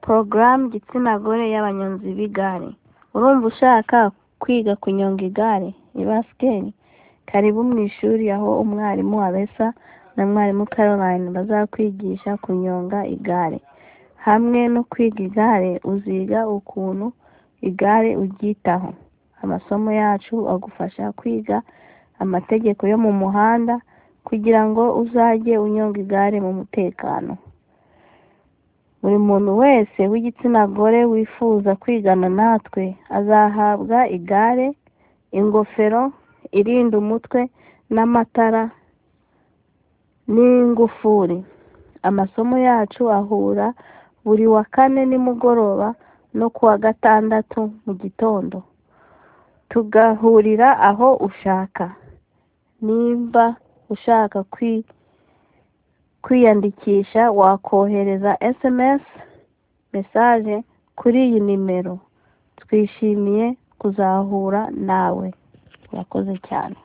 Porogaramu gitsina gore y'abanyonzi b'igare, urumva ushaka kwiga kunyonga igare, ibasikeli? Karibu mu ishuri aho umwarimu Abesa na mwarimu Caroline bazakwigisha kunyonga igare, hamwe no kwiga igare uziga ukuntu igare uryitaho, amasomo yacu agufasha kwiga amategeko yo mu muhanda kugira ngo uzajye unyonga igare mu mutekano, buri muntu wese w'igitsina gore wifuza kwigana natwe azahabwa igare, ingofero irinda umutwe n'amatara n'ingufuri, amasomo yacu ahura buri wa kane nimugoroba no kuwa gatandatu mu gitondo, tugahurira aho ushaka, nimba ushaka kwiyandikisha wakohereza SMS, mesaje kuri iyi nimero, twishimiye kuzahura nawe, urakoze cyane.